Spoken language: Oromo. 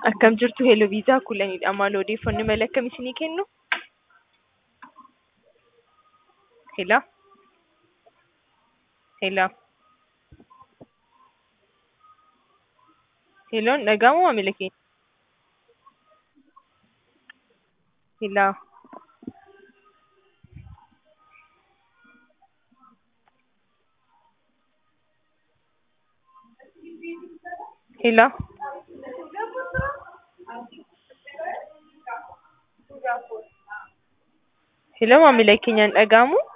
Akkam jirtu Hello Viisaa Kuulanidha. Maal odeeffannoo mala akkam isinii kennu? Hello? Hello? Hello dhaga'amoo maamila keenya? Hello? Hello? Hello maamila keenya hin dhaga'amuu?